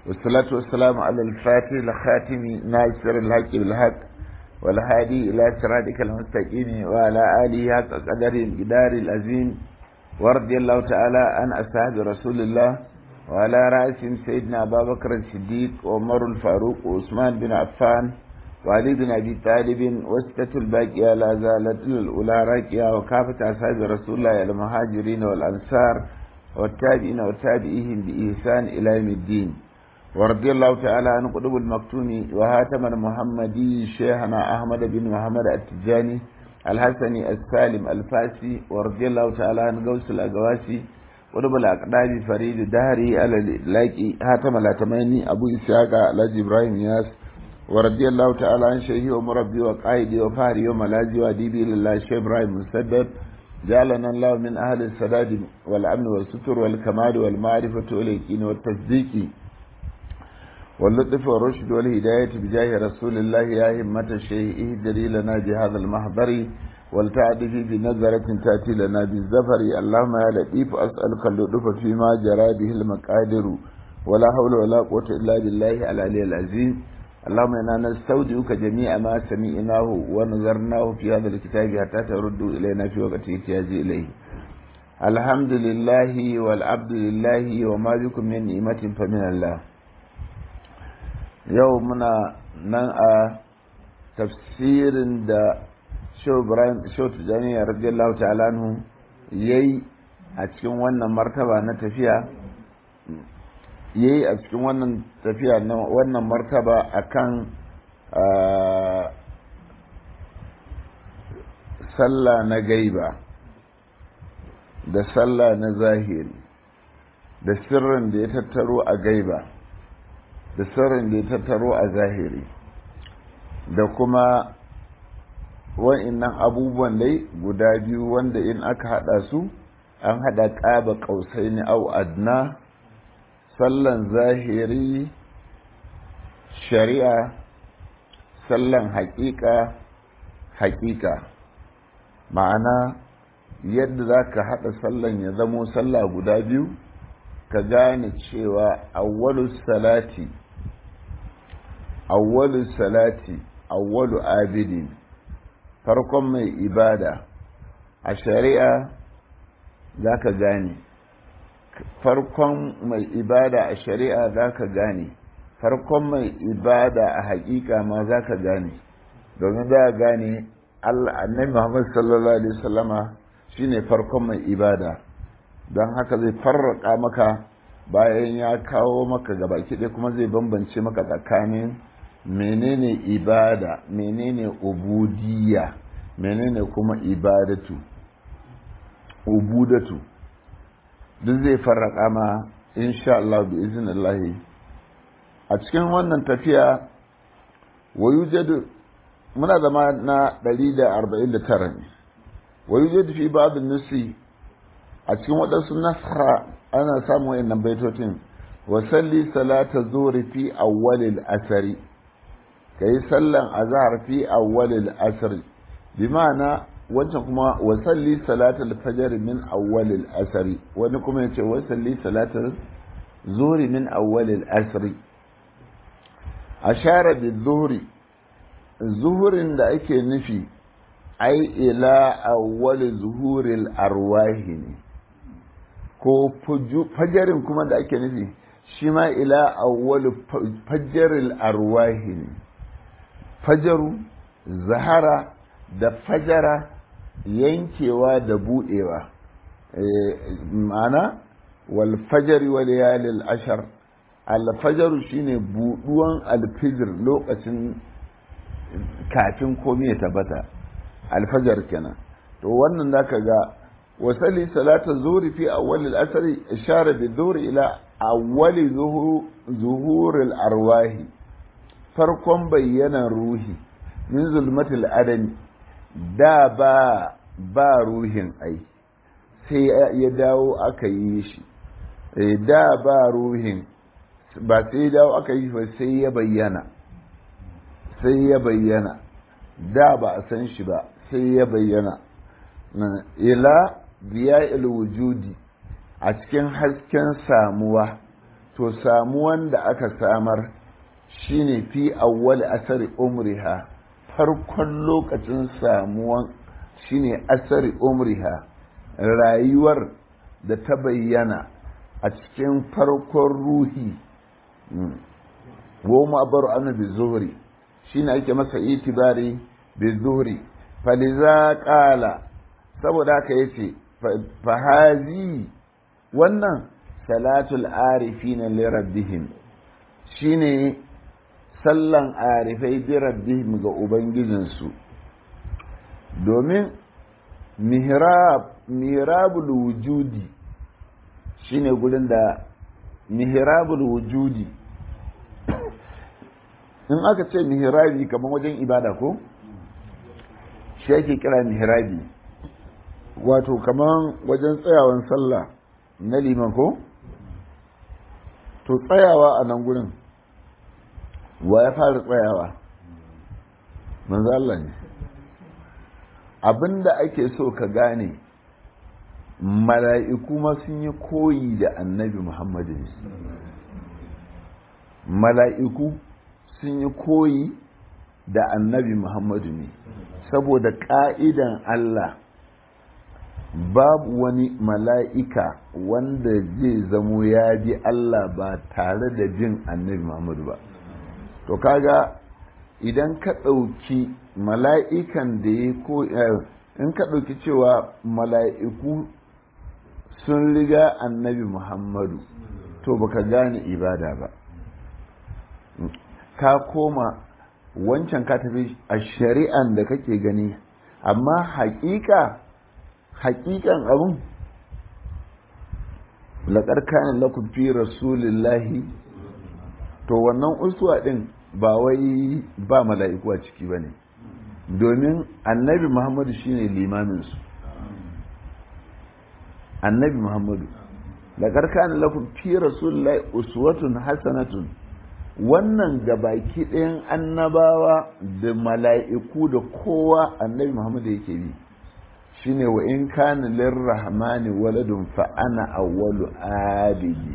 والصلاة والسلام على الفاتح الخاتم ناصر الحق بالحق والهادي إلى صراطك المستقيم وعلى آله حق قدر الجدار العظيم ورضي الله تعالى عن أصحاب رسول الله وعلى رأسهم سيدنا أبا بكر الصديق وعمر الفاروق وعثمان بن عفان وعلي بن أبي طالب وستة الباقية لا زالت الأولى راكية وكافة أصحاب رسول الله المهاجرين والأنصار والتابعين وتابعيهم بإحسان إلى يوم الدين ورضي الله تعالى عن قطب المكتوم وهاتم المحمدي شيخنا أحمد بن محمد التجاني الحسني السالم الفاسي ورضي الله تعالى عن غوث الأقواسي قطب الأقدام فريد دهري على اللاقي هاتم الأتماني أبو إسحاق الحاج إبراهيم ياس ورضي الله تعالى عن شيخي ومربي وقائدي وفهري وملاذي وأديبي لله الشيخ إبراهيم مسدد جعلنا الله من أهل السداد والأمن والستر والكمال والمعرفة واليقين والتصديق واللطف والرشد والهداية بجاه رسول الله يا همة الشيء اهدري لنا بهذا المحضر ولتعدفي بنظرة تأتي لنا بالزفر اللهم يا لطيف أسألك اللطف فيما جرى به المقادر ولا حول ولا قوة إلا بالله العلي العظيم اللهم إنا نستودعك جميع ما سمعناه ونظرناه في هذا الكتاب حتى ترد إلينا في وقت احتياج إليه الحمد لله والعبد لله وما بكم من نعمة فمن الله yau muna nan a tafsirin da Shehu Tijjani radiyallahu ta'ala anhu yayi a cikin wannan martaba na tafiya yayi a cikin wannan tafiya na wannan martaba akan sallah na gaiba da sallah na zahiri da sirrin da ya tattaro a gaiba da sirrin da ya tattaro a zahiri da kuma wa'innan abubuwan dai guda biyu wanda in aka hada su an hada ƙaba ƙausai ni au adna sallan zahiri shari'a sallan haƙiƙa haƙiƙa ma'ana yadda za ka haɗa sallan ya zamo sallah guda biyu ka gane cewa awwalu salati awwalu salati awwalu abidin farkon mai ibada a shari'a za ka gane farkon mai ibada a shari'a za ka gane farkon mai ibada a hakika ma za ka gane domin za a gane annabi muhammad sallallahu alaihi wasallama shine farkon mai ibada don haka zai farraka maka bayan ya kawo maka gabaki ɗaya kuma zai bambance maka tsakanin menene ibada menene ubudiyya menene kuma ibadatu ubudatu duk zai farraka ma insha Allah bi iznillahi a cikin wannan tafiya wayujadu muna zama na 149 ne wayujadu fi ba'd nusi a cikin waɗansu nasara ana samun wayannan baitotin wa salli salata zuhri fi awwalil asari kai sallan azhar fi awwalil asri bi ma'ana wancan kuma wa salli salatal fajr min awwalil asri wani kuma yace wa salli salatal zuhri min awwalil asri ashara bi zuhri zuhurin da ake nufi ai ila awwal zuhuril arwahi ne ko fajarin kuma da ake nufi shi ma ila awwal fajaril arwahi ne fajaru zahara da fajara yankewa da budewa ma'ana wal fajari wal yalil ashar alfajaru shine buduwan alfijir lokacin kafin komai ya tabbata alfajar kenan to wannan zaka ga wasali salata zuhri fi awwal al-asr ishara bi dhuhri ila awwal zuhur al-arwahi farkon bayyanan ruhi min zulmatil adami da ba ba ruhin ai sai ya dawo aka yi shi da ba ruhin ba sai ya dawo aka yi ba sai ya bayyana sai ya bayyana da ba a san shi ba sai ya bayyana ila biya wujudi a cikin hasken samuwa to samuwan da aka samar shine fi awwal asari umriha farkon lokacin samuwan shine asari umriha rayuwar da ta bayyana a cikin farkon ruhi goma bar anu bi zuhri shine ake masa itibari bi zuhri faliza qala saboda haka yace fahazi wannan salatul arifina li rabbihim shine sallan arifai bi rabbihim ga ubangijinsu domin mihrab mihrabul wujudi shine gurin da mihrabul wujudi in aka ce mihrabi kamar wajen ibada ko shi ake kira mihrabi wato kamar wajen tsayawan sallah na liman ko to tsayawa a nan gurin wa ya fara tsayawa manzo Allah ne abinda ake so ka gane mala'iku ma sun yi koyi da annabi Muhammadu ne mala'iku sun yi koyi da annabi Muhammadu ne saboda ƙa'idan Allah babu wani mala'ika wanda zai zamo ya bi Allah ba tare da jin annabi Muhammadu ba to kaga idan ka ɗauki mala'ikan da ya ko in ka ɗauki cewa mala'iku sun riga annabi Muhammadu to baka gane ibada ba ka koma wancan ka tafi a shari'an da kake gani amma haƙiƙa haƙiƙan abin laƙar kayan lakum fi rasulillahi to wannan uswa ɗin ba wai ba mala'iku a ciki ba ne domin annabi muhammadu shine limaminsu annabi muhammadu laƙar kayan lakum fi rasulillahi uswatun hasanatun wannan gabaki ɗayan annabawa da mala'iku da kowa annabi muhammadu yake bi shine wa in kana lirrahmani waladun fa ana awwalu abidi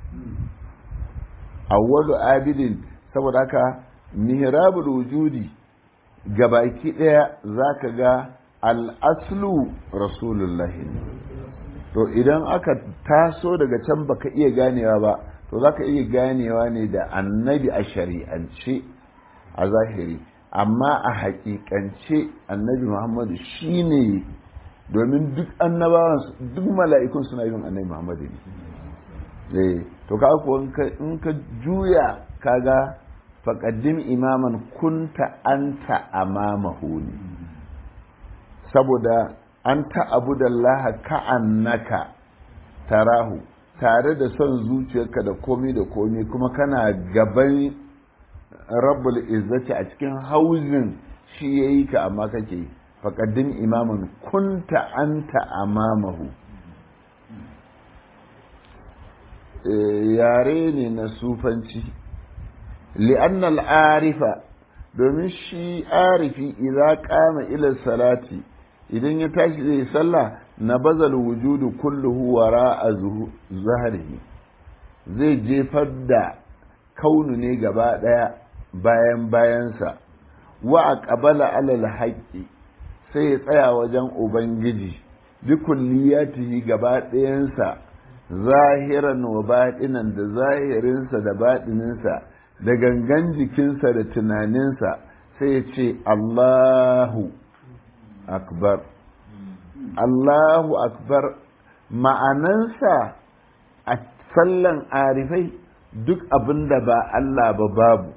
awwalu abidin saboda haka mihrabul wujudi gabaki daya zaka ga al-aslu rasulullahi to idan aka taso daga can baka iya ganewa ba to zaka iya ganewa ne da annabi a shari'ance a zahiri amma a hakikance annabi muhammadu shine domin duk annabawan duk mala'ikun suna yin annabi Muhammad ne to ka ko in ka juya kaga faqaddim imaman kunta anta amamahu ne saboda anta abudallaha ka'annaka tarahu tare da son zuciyarka da komi da komi kuma kana gaban rabbul izzati a cikin hauzin shi yayi ka amma kake yi faƙaddin imaman kunta anta amamahu yare ne na sufanci li'annal arifa domin shi arifi idan kama ila salati idan ya tashi zai sallah na bazal wujudu kulluhu wara a zaharihi zai jefar da kaunu ne gaba ɗaya bayan bayansa wa a ƙabala alal haƙƙi sai ya tsaya wajen Ubangiji, bi kulliyatihi gaba ɗayansa, zahiran wa baɗinan da zahirinsa da baɗininsa, da gangan jikinsa da tunaninsa, sai ya ce Allahu Akbar. Allahu Akbar ma'anansa a sallan arifai duk abin da ba Allah ba babu.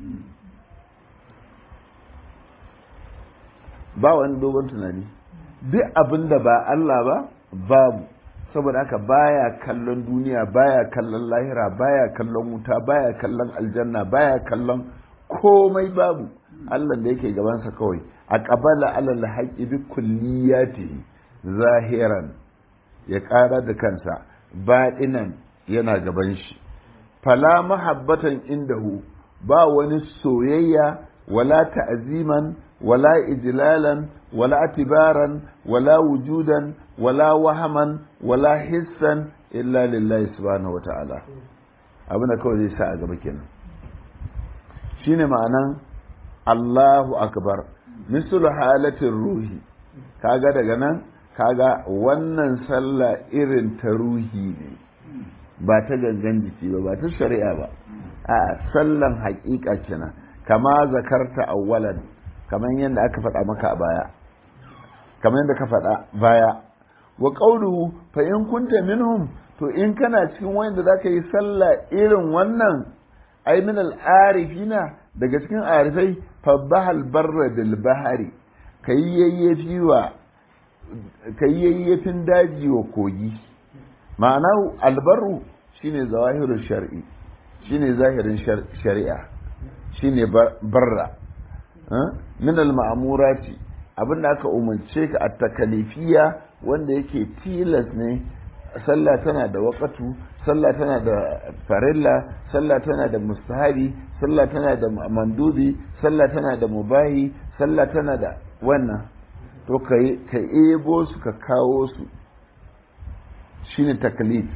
ba wani dogon tunani duk abin da ba Allah ba babu saboda haka baya kallon duniya baya kallon lahira baya kallon wuta baya kallon aljanna baya kallon komai babu Allah da yake gabansa kawai a ƙabala alal haƙi bi kulliyati zahiran ya ƙara da kansa baɗinan yana gaban shi fala mahabbatan indahu ba wani soyayya wala ta'ziman ولا إجلالا ولا اعتبارا ولا وجودا ولا وهما ولا حسا إلا لله سبحانه وتعالى abin da kawai zai sa a gaba kenan shine ma'anan Allahu akbar mislu halatin ruhi kaga daga nan kaga wannan sallah irin ta ruhi ne ba ta gangan jiki ba ba ta shari'a ba a sallan haƙiƙa kenan kama zakarta awwalan kamar yadda aka faɗa maka a baya kamar yadda ka faɗa baya wa qawluhu fa in kunta minhum to in kana cikin wanda zaka yi sallah irin wannan ai min al-arifina daga cikin arifai fabbahal barra bil bahari kai yayyafi wa kai yayyafin daji wa kogi ma'ana albarru shine zawahirul shar'i shine zahirin shari'a shine barra min al-ma'murati abinda aka umarce ka at takalifiya wanda yake tilas ne sallah tana da waƙatu sallah tana da farilla sallah tana da mustahabi sallah tana da mandubi sallah tana da mubahi sallah tana da wannan to ka ka ebo su ka kawo su shine takalif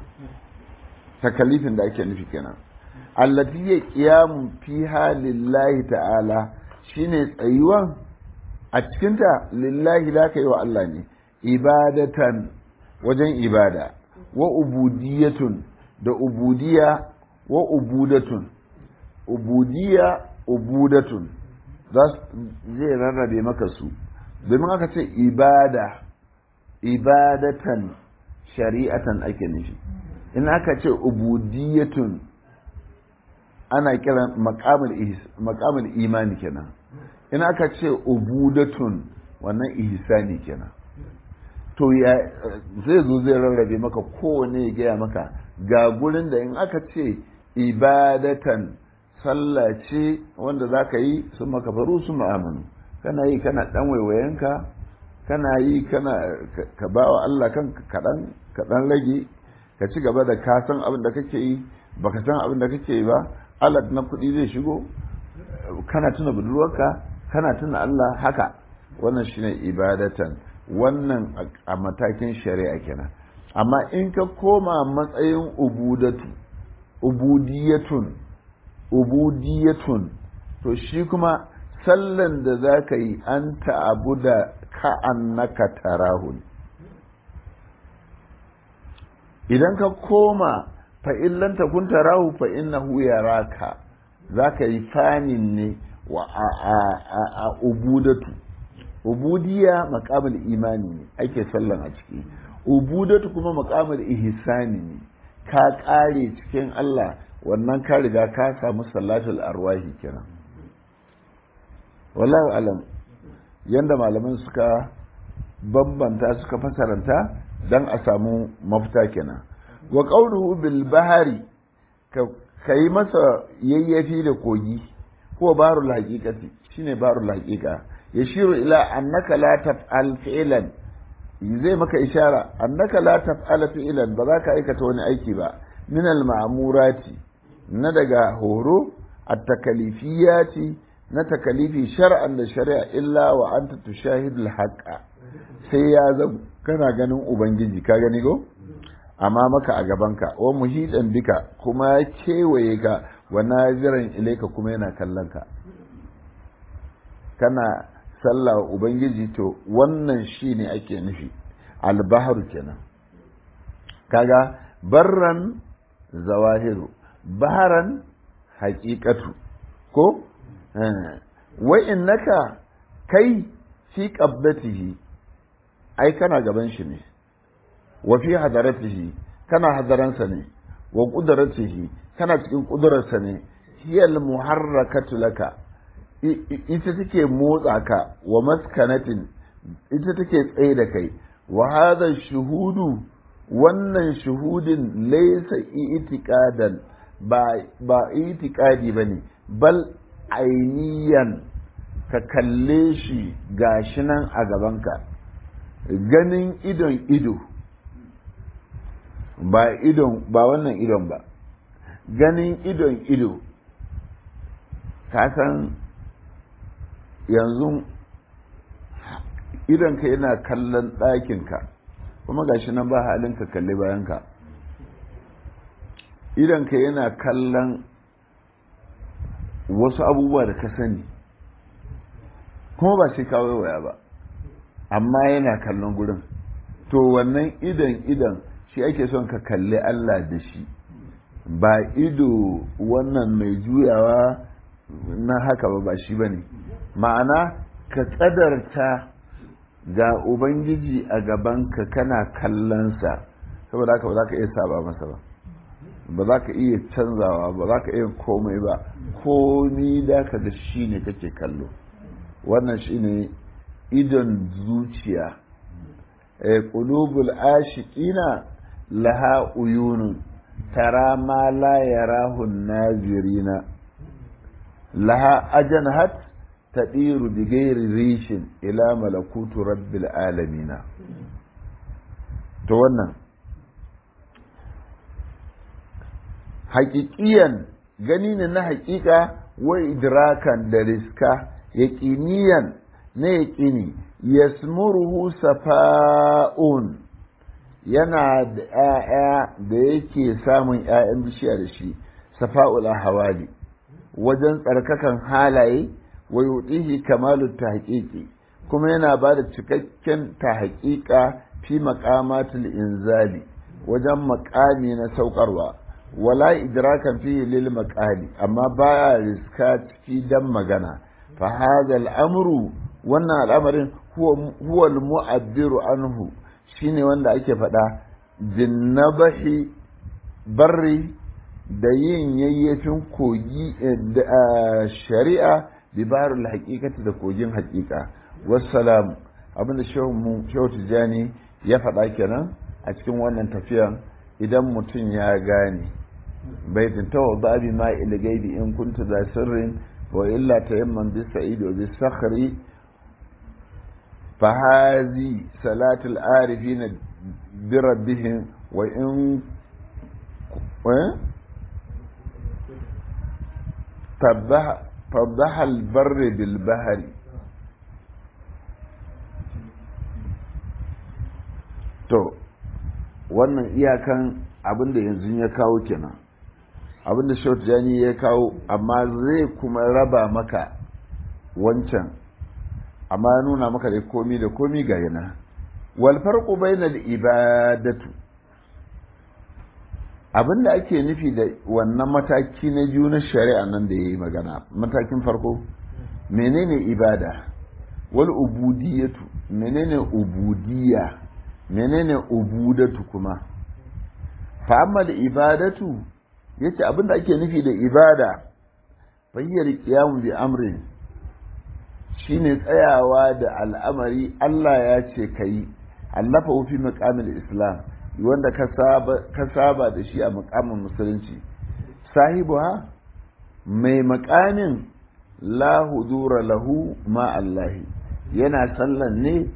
takalifin da ake nufi kenan allati ya qiyamu fiha lillahi ta'ala shine tsayuwan a cikinta lillahi da ka yi wa Allah ne ibadatan wajen ibada wa ubudiyatun da ubudiya wa ubudatun ubudiya ubudatun zai rarrabe maka su domin aka ce ibada ibadatan shari'atan ake nufi in aka ce ubudiyatun ana kiran makamul imani kenan in aka ce ubudatun wannan ihsani kenan to ya zai zo zai rarrabe maka kowane ya gaya maka ga gurin da in aka ce ibadatan sallah ce wanda za ka yi sun maka faru su ma'amanu kana yi kana dan waiwayenka kana yi kana ka ba wa Allah kan kaɗan kaɗan rage ka ci gaba da ka san abin da kake yi baka san abin da kake yi ba alat na kuɗi zai shigo kana tuna budurwarka kana tuna Allah haka wannan shine ibadatan wannan a matakin shari'a kenan amma in ka koma matsayin ubudatu ubudiyatun ubudiyatun to shi kuma sallan da za ka yi an ta'abu da ka'annaka tarahun idan ka koma fa'illan ta kun tarahu fa innahu yaraka za ka yi fanin ne wa a ubudatu ubudiya makamul imani ne ake sallan a ciki ubudatu kuma makamul ihsani ne ka kare cikin Allah wannan ka riga ka samu salatul arwahi kenan wallahu alam yanda malaman suka bambanta suka fasaranta dan a samu mafita kenan wa qawluhu bil bahari ka yi masa yayyafi da kogi ko barul haqiqati shine barul haqiqa yashiru ila annaka la taf'al fi'lan zai maka ishara annaka la taf'al fi'lan ba za ka aikata wani aiki ba min al ma'murati na daga horo at takalifiyati na takalifi shar'an da shari'a illa wa anta tushahidu al haqqa sai ya zama kana ganin ubangiji ka gani go amma maka a gabanka wa muhidan bika kuma ya kewaye ka wa naziran ilaika kuma yana kallon ka kana sallah ubangiji to wannan shi ne ake nufi albaharu kenan kaga barran zawahiru baharan haƙiƙatu ko wa innaka kai fi qablatihi ai kana gaban shi ne wa fi hadaratihi kana hadaransa ne wa qudratihi kana cikin ƙudurarsa ne hiyal muharrakatu laka ita take motsa ka wa maskanatin ita take tsaye da kai wa hadha shuhudu wannan shuhudin laysa itiqadan ba ba itiqadi bane bal ainiyan ka kalle shi gashi nan a gabanka ganin idon ido ba idon ba wannan idon ba ganin idon ido ka san yanzu idonka yana kallon ɗakinka kuma gashi nan ba halin ka kalli bayanka idanka yana kallon wasu abubuwa da ka sani kuma ba shi kawo waya ba amma yana kallon gurin to wannan idan idan shi ake son ka kalli Allah da shi ba ido wannan mai juyawa na haka ba ba shi ba ne ma'ana ka tsadarta ga ubangiji a gabanka kana kallonsa saboda haka ba za ka iya saba masa ba ba za ka iya canzawa ba za ka iya komai ba komi da ka da shi ne kake kallo wannan shi ne idon zuciya ƙulubul ashiƙina laha uyunun tara ma la yarahun nazirina laha ajanhat tadiru bi ghairi rishin ila malakutu rabbil alamina to wannan haƙiƙiyan gani ne na haƙiƙa wa idrakan da riska yaƙiniyan na yaƙini yasmuruhu safa'un yana da ‘ya'ya da yake samun ‘ya'yan bishiya da shi safa'ul hawali wajen tsarkakan halaye wa yuɗihi kamalu ta haƙiƙi kuma yana ba da cikakken ta haƙiƙa fi maƙamatul inzali wajen maƙami na saukarwa wala idrakan fi lil maqali amma baya riska ciki dan magana fa hadha al-amru wannan al'amarin huwa al-mu'abbiru anhu shine wanda ake faɗa jinnabahi barri da yin yayyafin kogi da shari'a bibarul haqiqati da kogin haqiqa wassalam abinda shehu shehu tijani ya faɗa kenan a cikin wannan tafiyan idan mutum ya gane baitin tawadda bi ma ila gaibi in kunta za sirrin wa illa tayamman bis sa'id wa bis sakhri fa hazi salatul arifin bi rabbihim wa in فضح البر بالبحر to wannan iyakan abin da yanzu ya kawo kenan abin da short jani ya kawo amma zai kuma raba maka wancan amma ya nuna maka da komi da komi ga yana wal farqu bainal ibadatu abin da ake nufi da wannan mataki na biyu na shari'a nan da yayi magana matakin farko menene ibada wal ubudiyatu menene ubudiyya menene ubudatu kuma fa amma da ibadatu yace abin da ake nufi da ibada fayyar qiyamu bi amrin shine tsayawa da al'amari Allah ya ce kai allafa fi maqamil islam wanda ka saba ka saba da shi a maqamin musulunci sahibuha mai maqamin la hudura lahu ma Allah yana sallan ne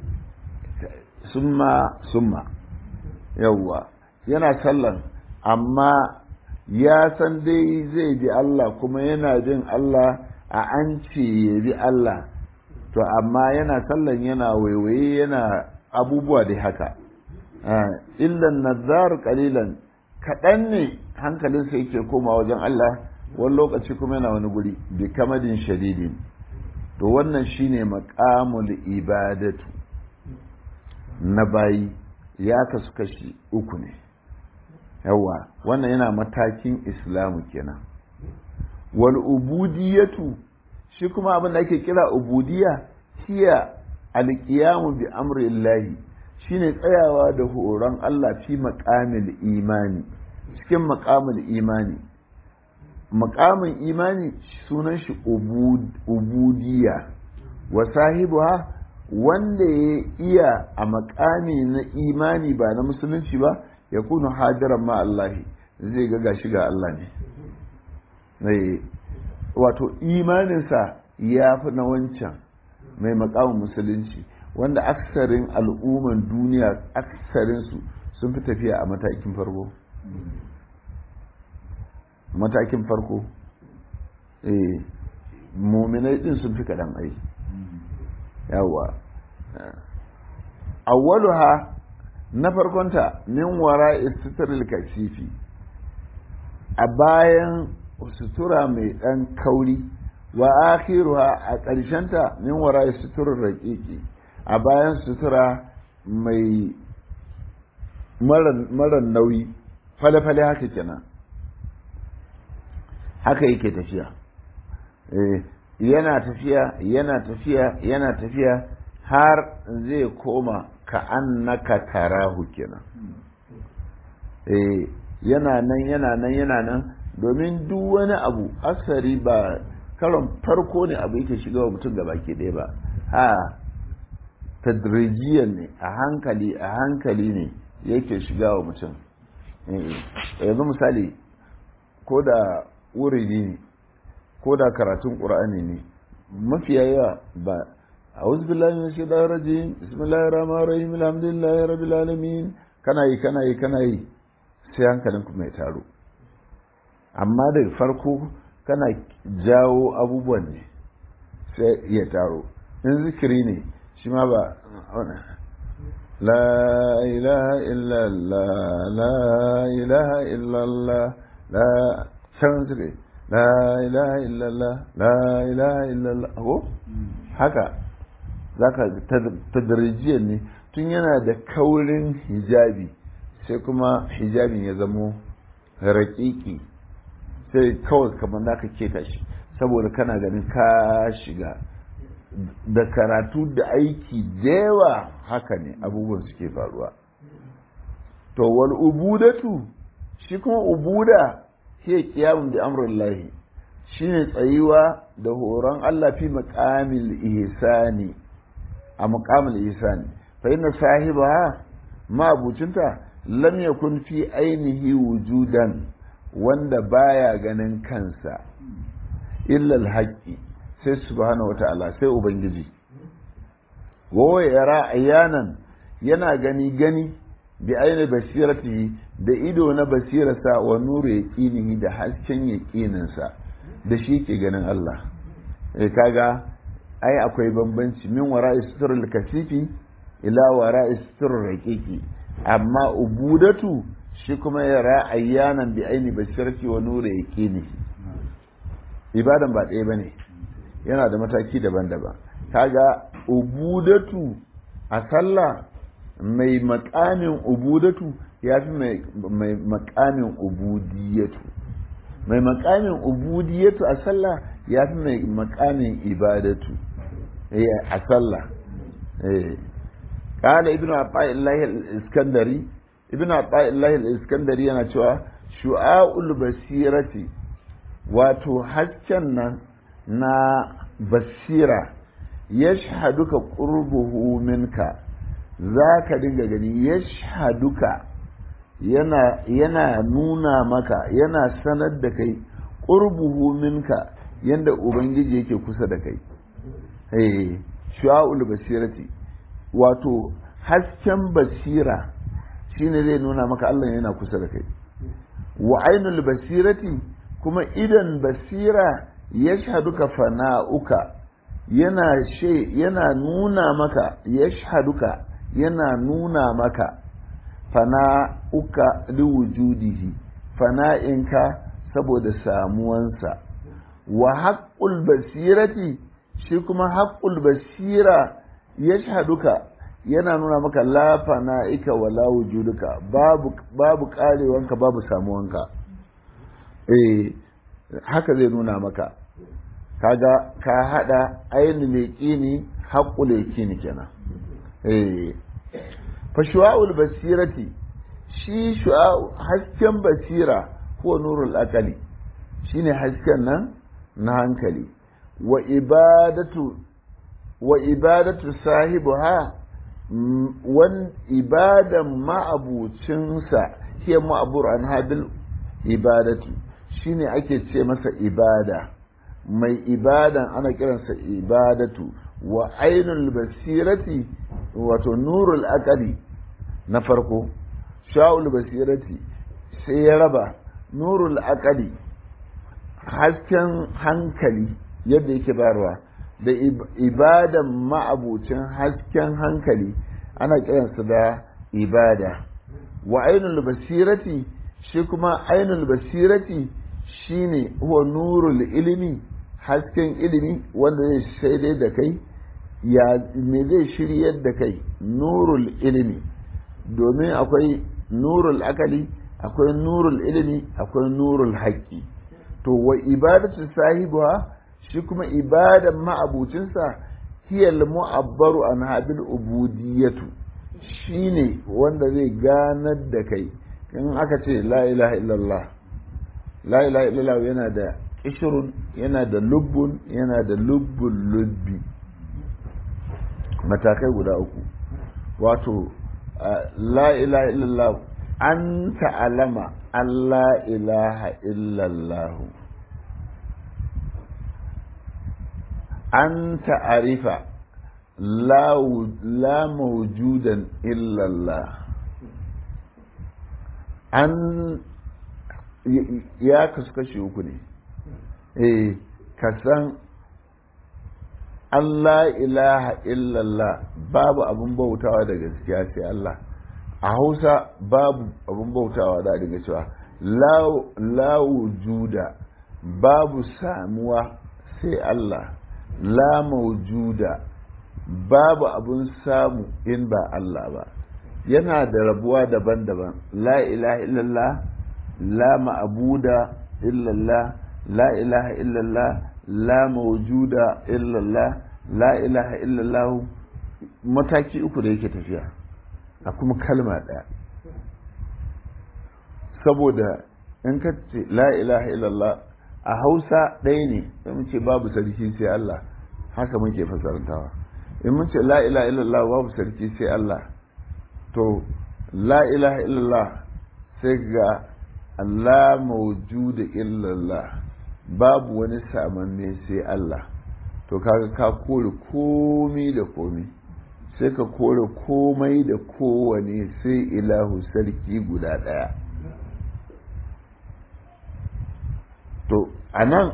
summa summa yawwa yana sallan amma ya san dai zai bi Allah kuma yana bin Allah a an ce ya bi Allah to amma yana sallan yana waiwaye yana abubuwa dai haka illan nazar kalilan kaɗan ne hankalinsa yake koma wajen Allah wani lokaci kuma yana wani guri bi kamadin shadidin to wannan shine maqamul ibadatu na bayi ya kasu kashi uku ne yawa wannan yana matakin islamu kenan wal ubudiyatu shi kuma abin da ake kira ubudiya hiya alqiyamu bi amri llahi shine tsayawa da horon Allah fi maqamil imani cikin maqamil imani maqamin imani sunan shi ubudiya wa sahibuha wanda ya iya a makami na imani ba na musulunci ba ya kunu hadiran ma Allahi zai ga gashi ga Allah ne wato imaninsa ya fi na wancan mai makamin musulunci wanda aksarin al'umman duniya aksarinsu sun fi tafiya a matakin farko matakin farko eh muminai din sun fi kaɗan ai yawa awwaluha na farkonta min wara istitril kasifi a bayan sutura mai ɗan kauri wa akhiruha a ƙarshenta min wara suturar raƙiƙi a bayan sutura mai mara nauyi fale-fale haka kenan haka yake tafiya yana tafiya yana tafiya yana tafiya har zai koma ka annaka tarahu kenan yana nan yana nan yana nan domin duk wani abu asari ba karon farko ne abu yake shiga wa mutum baki ɗaya ba ha tadrijiyan ne a hankali a hankali ne yake shiga wa mutum yanzu misali ko da wuridi ne ko da karatun ƙura'ani ne mafiya yawa ba a wasu billahi na shi ɗaya raji bismillahir rahmanir rahim alhamdulillahi rabbil alamin kana yi kana yi kana yi sai hankalin ku mai taro amma daga farko kana jawo abubuwan ne sai ya taro in zikiri ne shi ma ba لا إله إلا الله لا إله إلا الله لا سنسري لا إله إلا الله لا إله إلا الله هو haka zaka tadrijiyar ne tun yana da kaurin hijabi sai kuma hijabin ya zamo raƙiƙi sai kawai kamar da ka keta shi saboda kana ganin ka shiga da karatu da aiki da yawa haka ne abubuwan suke faruwa to wal ubudatu shi kuma ubuda shi kiyamun da amrul lahi shine tsayuwa da horon Allah fi maqamil ihsani a maqamil ihsani fa inna sahibaha ma abucinta lam yakun fi ainihi wujudan wanda baya ganin kansa illa al sai subhanahu wata'ala sai ubangiji wa yara ayanan yana gani gani bi aini basiratihi da ido na basirarsa wa nuru yaqinihi da hasken yaqininsa da shi ke ganin Allah eh kaga ai akwai bambanci min wara'i suturul kasifi ila wara'i suturul raqiqi amma ubudatu shi kuma yara ayanan bi aini basirati wa nuru yaqinihi ibadan ba ɗaya bane yana da mataki daban-daban kaga ubudatu a sallah mai makamin ubudatu ya fi mai makamin ubudiyatu mai makamin ubudiyatu a sallah ya fi mai makamin ibadatu a sallah kala ibn illahi al-iskandari ibn illahi al-iskandari yana cewa shu'a'ul basirati wato hasken nan na basira ya shahaduka ƙurbuhu minka za ka dinga gani ya shahaduka yana, yana nuna maka yana sanar da kai ƙurbuhu minka yadda ubangiji yake kusa da kai hey, shu'a'ul basirati wato hasken basira shine zai nuna maka Allah yana kusa da kai wa ainul basirati kuma idan basira yashhaduka fana'uka yana she yana nuna maka yashhaduka yana nuna maka fana'uka liwujudihi fana'inka saboda samuwansa wa haqqul basirati shi kuma haqqul basira yashhaduka yana nuna maka la fana'ika wala wujuduka babu babu karewanka babu samuwanka eh haka zai nuna maka kaga ka hada ainihin leƙini haƙƙu leƙini kenan eh fa shu'a'ul basirati shi shu'a'u hasken basira ko nurul aqali shine hasken nan na hankali wa ibadatu wa ibadatu sahibuha wan ibadan ma'abucinsa hiya ma'abur an habil ibadatu shine ake ce masa ibada mai ibadan ana kiransa ibadatu wa ainul basirati wato nurul aqali na farko sha'ul basirati sai ya raba nurul aqali hasken hankali yadda yake bayarwa da ibadan ma'abucin hasken hankali ana kiransa da ibada wa ainul basirati shi kuma ainul basirati shine huwa nurul ilimi hasken ilimi wanda zai shaidai da kai ya me zai shiryar da kai nurul ilimi domin akwai nurul akali akwai nurul ilimi akwai nurul haƙƙi to wa ibadatu sahibuha shi kuma ibadan ma'abucinsa hiyal mu'abbaru an habil ubudiyatu shine wanda zai ganar da kai in aka ce la ilaha illallah la ilaha illallah yana da kishirun yana da lubbun yana da lubbun lubbi matakai guda uku wato la ilaha illallah an ta'alama Allah ilaha illallah an ta'arifa la mawjudan illallah an ya kasu kashi uku ne eh ka san Allah ilaha illallah babu abin bautawa da gaskiya sai Allah a hausa babu abin bautawa da daga cewa la wujuda babu samuwa sai Allah la maujuda babu abin samu in ba Allah ba yana da rabuwa daban-daban la ilaha illallah la ma'abuda illallah la ilaha illallah la mawjuda illallah la ilaha illallah mataki uku da yake tafiya a kuma kalma ɗaya saboda in ka ce la ilaha illallah a hausa ɗaya ne in mun ce babu sarki sai Allah haka muke fasarantawa in mun ce la ilaha illallah babu sarki sai Allah to la ilaha illallah sai ga Allah mawjuda illallah babu wani samanne sai Allah to kaga ka kore komai da komai sai ka kore komai da kowane sai ilahu sarki guda ɗaya to a nan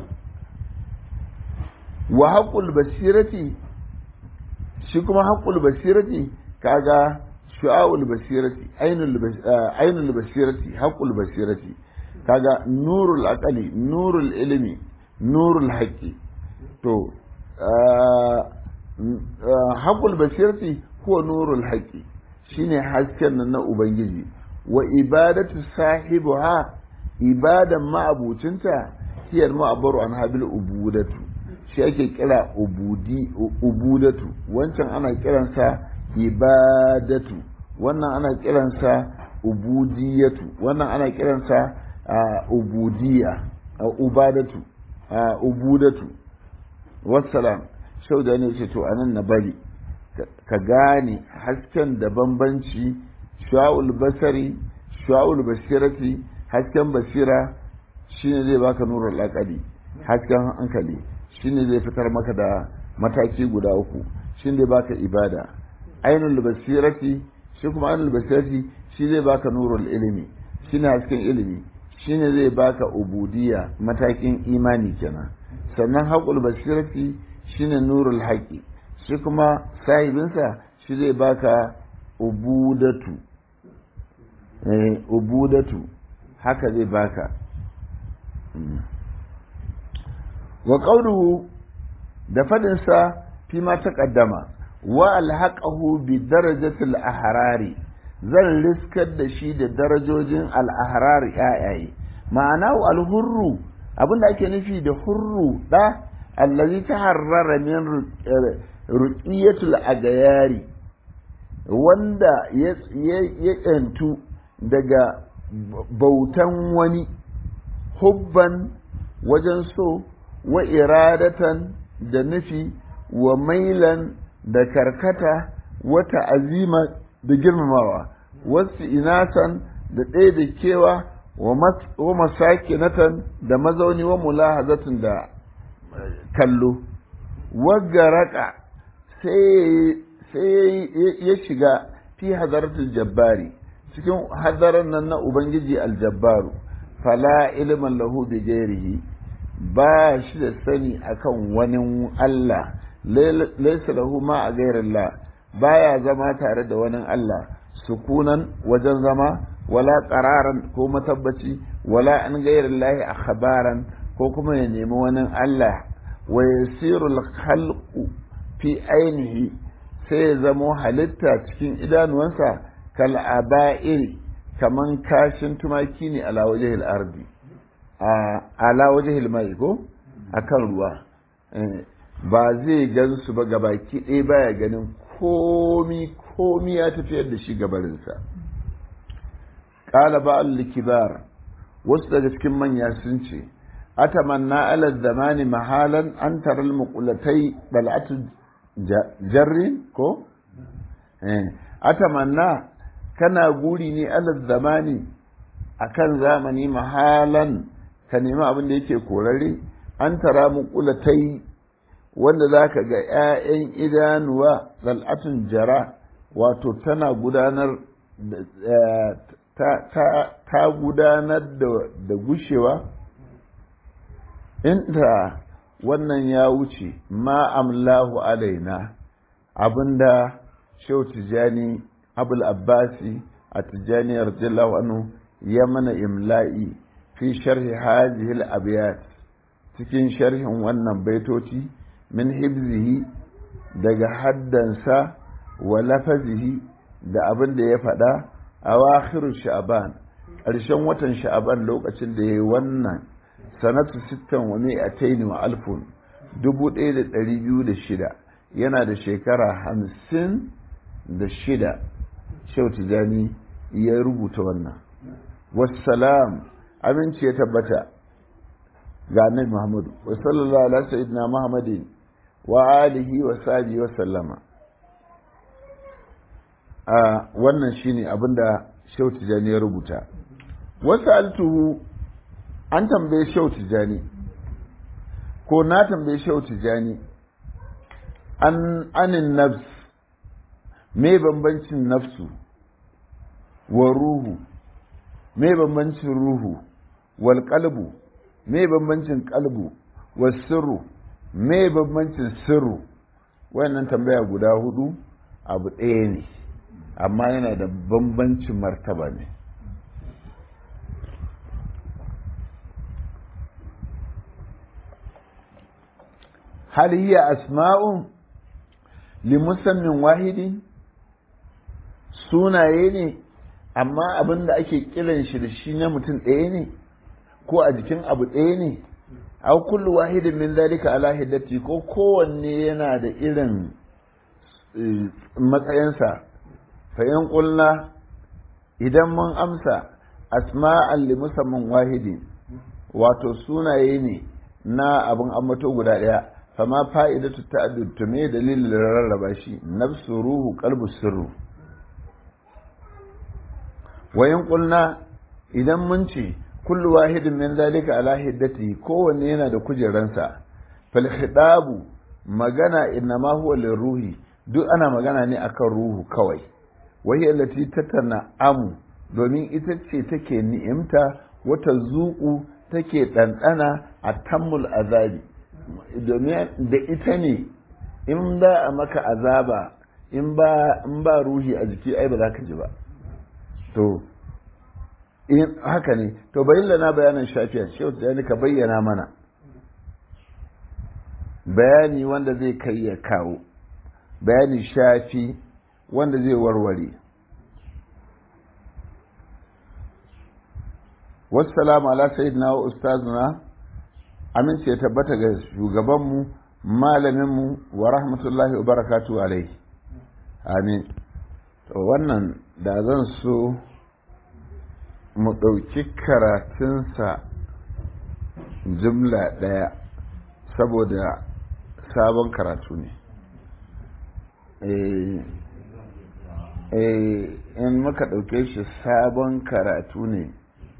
wa haƙul basirati shi kuma haƙul basirati kaga shu'a'ul basirati ainul basirati haƙul basirati kaga nurul aqali nurul ilimi nurul haqqi to haƙul basirati huwa nurul haqqi shine hasken nan na ubangiji wa ibadatu sahibuha ibadan ma'abucinta hiyar ma'abaru an habil ubudatu shi ake kira ubudi ubudatu wancan ana kiransa ibadatu wannan ana kiransa ubudiyatu wannan ana kiransa ubudiya ubadatu ubudatu wassalam shau da ne ce to anan na bari ka gane hasken da bambanci sha'ul basari sha'ul basirati hasken basira shine zai baka nurul aqali hasken hankali shine zai fitar maka da mataki guda uku shine zai baka ibada ainul basirati shi kuma ainul basirati shi zai baka nurul ilimi shine hasken ilimi shine zai baka ubudiyya matakin imani kenan sannan haƙul basirati shine nurul haƙi shi kuma sahibinsa shi zai baka ubudatu eh ubudatu haka zai baka wa qawluhu da fadinsa fi ma taqaddama wa alhaqahu bi darajatil ahrari zan riskar da shi da darajojin al-ahrari yayaye ma'ana al-hurru abinda ake nufi da hurru da allazi taharrara min ruqiyatul agayari wanda ya yantu daga bautan wani hubban wajen so wa iradatan da nufi wa mailan da karkata wata azima da girmamawa wasu inasan da ɗaya da kewa wa masakinatan da mazauni wa mulahazatun da kallo wagaraka sai ya shiga fi hadaratul jabbari cikin hadarar nan na ubangiji aljabbaru fala ilman lahu bi gairihi ba shi da sani akan wani Allah laisa lahu ma a gairillah baya zama tare da wani Allah sukunan wajen zama wala qararan ko matabbaci wala an gairin lahi akhbaran ko kuma ya nemi wani Allah wa yasiru al-khalqu fi ainihi sai ya zamo halitta cikin idanuwansa kal aba'iri kaman kashin tumaki ne ala wajhil ardi a ala wajhil mai ko akan ruwa ba zai gan su ba gabaki ɗaya baya ganin komi komi ya tafiyar da shi gabarinsa ƙala ba kibar wasu daga cikin manya sun ce atamanna ala zamani mahalan an taral muqulatai bal'atu jarri ko atamanna kana guri ne ala zamani akan zamani mahalan ka nemi abin da yake korare an tara muqulatai wanda za ka ga 'ya'yan idanuwa zal'atun jara wato tana gudanar ta gudanar da gushewa inda wannan ya wuce ma amlahu alaina abinda shehu tijjani abul abbasi a tijjani radiyallahu anhu ya mana imla'i fi sharhi hadhihi al-abyat cikin sharhin wannan baitoci min hibzihi daga haddansa wa lafazihi da abin da ya faɗa a wakhiru sha'ban ƙarshen watan sha'ban lokacin da ya yi wannan sanatu sittan wa mi'ataini wa alfun dubu ɗaya da ɗari biyu da shida yana da shekara hamsin da shida shau tijani ya rubuta wannan wassalam aminci ya tabbata ga annabi muhammadu wa sallallahu ala sayyidina muhammadin wa alihi wa sahbihi wa sallama a wannan shine abinda Shehu Tijani ya rubuta wasu altuhu an tambaye Shehu Tijani ko na tambaye Shehu Tijani an anin nafs me bambancin nafsu wa ruhu me bambancin ruhu wal qalbu me bambancin qalbu was sirru me bambancin sirru wannan tambaya guda hudu abu ɗaya ne amma yana da bambancin martaba ne hal hiya asma'un li musammin wahidin sunaye ne amma abin da ake kiran shi da shi na mutum ɗaya ne ko a jikin abu ɗaya ne aw kullu wahidin min zalika ala hiddati ko kowanne yana da irin matsayinsa fa in qulna idan mun amsa asma'an li musamman wahidin wato sunaye ne na abin ambato guda ɗaya fama fa'idatu ta'addud to me dalilin rarraba shi nafsu ruhu qalbu sirru wa in qulna idan mun ce kullu wahidin min zalika ala hiddati kowanne yana da kujeransa fal khitabu magana innama huwa liruhi duk ana magana ne akan ruhu kawai wahi allati tatana amu domin ita ce take ni'imta wata zuku take ɗanɗana a tammul azabi domin da ita ne in ba a maka azaba in ba in ba ruhi a jiki ai ba za ka ji ba to in haka ne to bayyana na bayanan shafiya shehu tijani ka bayyana mana bayani wanda zai kai ya kawo bayani shafi wanda zai warware wassalamu ala sayyidina wa ustazuna amince ya tabbata ga shugabanmu malaminmu wa rahmatullahi wa barakatu alaihi amin to wannan da zan so mu ɗauki karatunsa jumla ɗaya saboda sabon karatu ne in muka ɗauke shi sabon karatu ne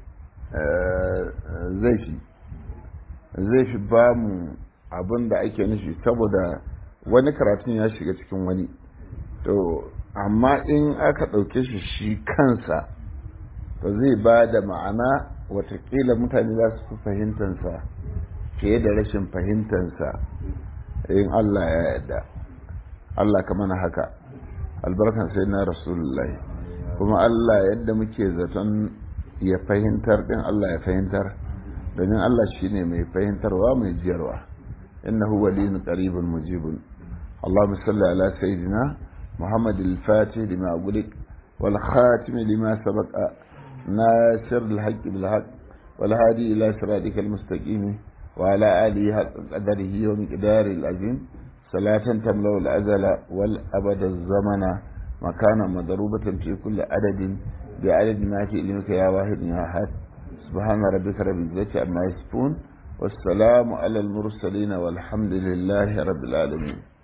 zai fi zai fi ba mu abin da ake nufi saboda wani karatun ya shiga cikin wani to amma in aka ɗauke shi shi kansa to zai ba da ma'ana watakila mutane za su fi fahimtansa fiye da rashin fahimtansa in Allah ya yarda Allah ka mana haka albarkan sai na rasulullahi kuma Allah yadda muke zaton ya fahimtar din Allah ya fahimtar domin Allah shine mai fahimtarwa mai jiyarwa innahu waliyun qaribun mujibun اللهم صل على سيدنا محمد الفاتح لما أغلق والخاتم لما سبق ناصر الحق بالحق والهادي إلى صراطك المستقيم وعلى آله حق قدره ومقدار العظيم صلاة تملأ الأزل والأبد الزمن مكانا مضروبة في كل عدد بعدد ما في علمك يا واحد يا أحد سبحان ربك رب العزة عما يصفون والسلام على المرسلين والحمد لله رب العالمين